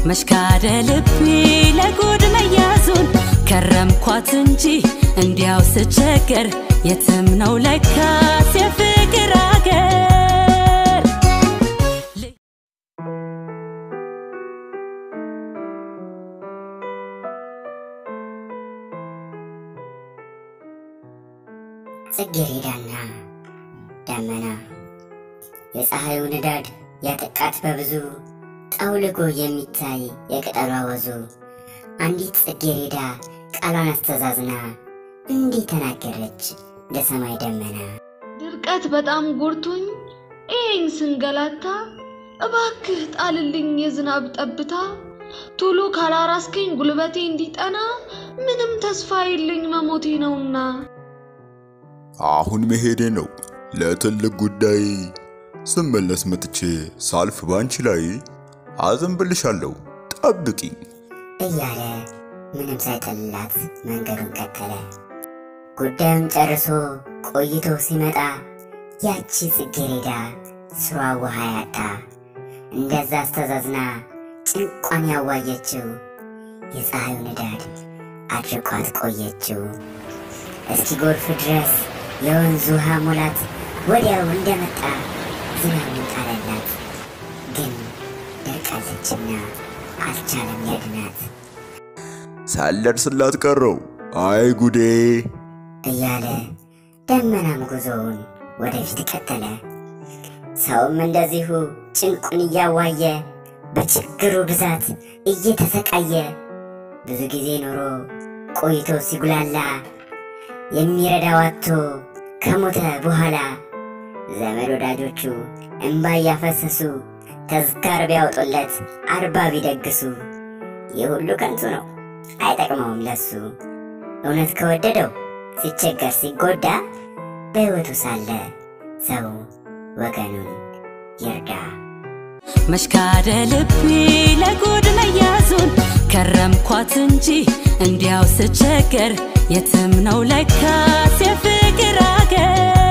መሽካደ ልቤ ለጉድ መያዙን ከረምኳት እንጂ እንዲያው ስቸገር የትም ነው ለካስ የፍቅር አገር ጽጌረዳና ደመና የፀሐዩ ንዳድ ያጠቃት በብዙ ጠውልጎ የሚታይ የቅጠሏ ወዙ አንዲት ጽጌረዳ ቃሏን አስተዛዝና እንዲህ ተናገረች ለሰማይ ደመና ድርቀት በጣም ጎርቶኝ ይሄን ስንገላታ እባክህ ጣልልኝ የዝናብ ጠብታ ቶሎ ካላራስከኝ ጉልበቴ እንዲጠና ምንም ተስፋ የለኝ መሞቴ ነውና አሁን መሄዴ ነው ለትልቅ ጉዳይ ስመለስ መጥቼ ሳልፍ ባንቺ ላይ አዘንብልሻለሁ ጠብቂኝ እያለ ምንም ሳይተልላት መንገዱን ቀጠለ። ጉዳዩን ጨርሶ ቆይቶ ሲመጣ ያቺ ጽጌረዳ ስሯ ውሃ ያጣ እንደዛ አስተዛዝና ጭንቋን ያዋየችው የፀሐዩ ንዳድ አድርቋት ቆየችው። እስኪ ጎርፍ ድረስ የወንዝ ውሃ ሙላት ወዲያው እንደመጣ ዝናቡን ጣለላት። ግን ደርቃለችና አልቻለም ሊያድናት ሳልደርስላት ቀረው አይ ጉዴ እያለ ደመናም ጉዞውን ወደፊት ቀጠለ። ሰውም እንደዚሁ ጭንቁን እያዋየ በችግሩ ብዛት እየተሰቃየ ብዙ ጊዜ ኖሮ ቆይቶ ሲጉላላ የሚረዳው አጥቶ ከሞተ በኋላ ዘመድ ወዳጆቹ እንባ እያፈሰሱ ተዝካር ቢያወጡለት አርባ ቢደግሱ ይህ ሁሉ ከንቱ ነው፣ አይጠቅመውም ለሱ። እውነት ከወደደው ሲቸገር ሲጎዳ በሕይወቱ ሳለ ሰው ወገኑን ይርዳ። መሽካደ ልቤ ለጉድ መያዙን ከረምኳት እንጂ እንዲያው ስቸገር የትም ነው ለካስ የፍቅር አገር